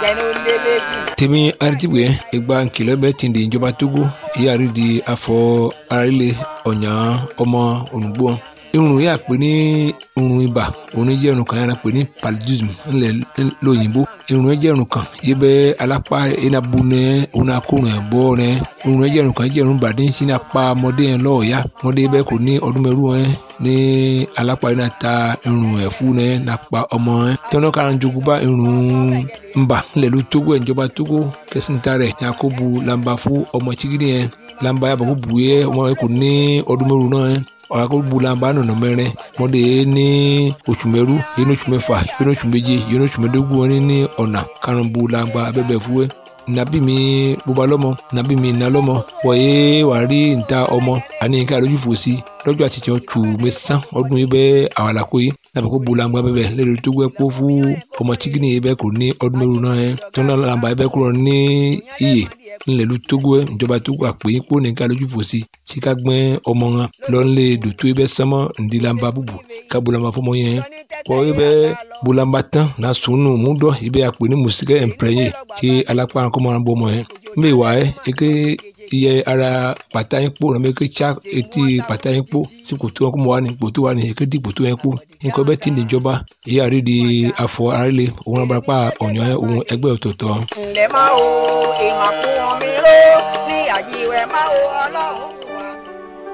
gbẹ̀nu lélẹ́jì. tèmi aritibwe egba nkìlọ̀ bẹ́ẹ̀ ti di ìjọba togo ìyá rí di afọ arílẹ̀ ọ̀nyà ọmọ ònùgbò irun yà pé ní irun ibà òun jẹ́ irun kan yàrá pé ní paludism ńlẹ̀ lóyìnbó irun jẹ́ irun kan yìí bẹ́ alápá iná bu nẹ òun akórun ẹ̀ bọ́ nẹ irun jẹ́ irun kan jẹ́ irun bàdé ń sin apá ọmọdé yẹn lọ́ọ̀ọ́yá ọmọdé bẹ́ẹ̀ kò ní ọdún mẹ́rù ẹ̀ ní alápá iná ta irun ẹ̀ fún nẹ nàpa ọmọ ẹ̀ tẹ́wọ́n kára ń jogún bá irun ńbà ńlẹ̀ ló tógó ẹ̀ ìjọba tógó kẹsìntà rẹ̀ yakubu lamba fún ọmọ chigidi yẹn lamba yàbọ̀ kó bu yẹ ọmọ yẹn kò ní ọdún mẹ́rù náà yẹn ọ̀rọ̀ bulamba nọ̀nà mẹ́rin mọ́dé ní oṣù mẹ́rú yẹn ní oṣù mẹ́fà yẹn ní oṣù méje yẹn ní oṣù mẹ́dógún wọn ní ọ̀nà karùn-ún bulamba abẹ́bẹ̀ fúwẹ́ nabi mi bóba lọ́mọ nabi mi iná lọ́mọ wọ̀nyé wàá rí níta ọmọ àní ká lójú fò sí lọ́jọ́ àti tiẹ̀ tù mí sán ọdún yìí bẹ́ẹ̀ àwọn àlàkó yìí nàbẹ̀ kó bulamba bẹ́ẹ̀ lẹ́nu tó gbẹ́ kó fún ọmọ chikini yìí bẹ́ẹ̀ kò ní ọdún mẹ́rù náà yẹn tó náà làǹbà yìí bẹ́ẹ̀ kúrò ní iyè ńlẹ̀lú togo ẹ̀ ìjọba togo àpè yín kó nìkan lójú fò sí tí ká gbẹ́ ọmọ wọn lọ́nlé dòtó ibẹ̀ sánmọ́ ńdílamba búbu ká bulamba fọmọ yẹn kọ́ ibẹ̀ bulamba tán na sùnù múdọ̀ ibẹ̀ àpè ní mùsíkẹ́ ẹ̀ǹpẹ̀rẹ̀yìn tí alápá kọ́mọ náà bọ́ ọmọ yẹn mbẹ́ wà ẹ́ eke iye ara pàtà yín kpó nàbẹ eke tsa etí pàtà yín kpó sí kòtò wọn kó mọ wà ní kòtò wà ní eke di kòtò yẹn kpó nǹkan bẹ́ẹ̀ ti níjọba èyí àrídìí afọ àrílẹ̀ òun abarapá ọ̀nyọ́ òun ẹgbẹ́ ọ̀tọ̀ọ̀tọ̀. ǹlẹ́ máa wo ìmàkùn mi ró ní àjíwẹ̀ máa wo ọlọ́run.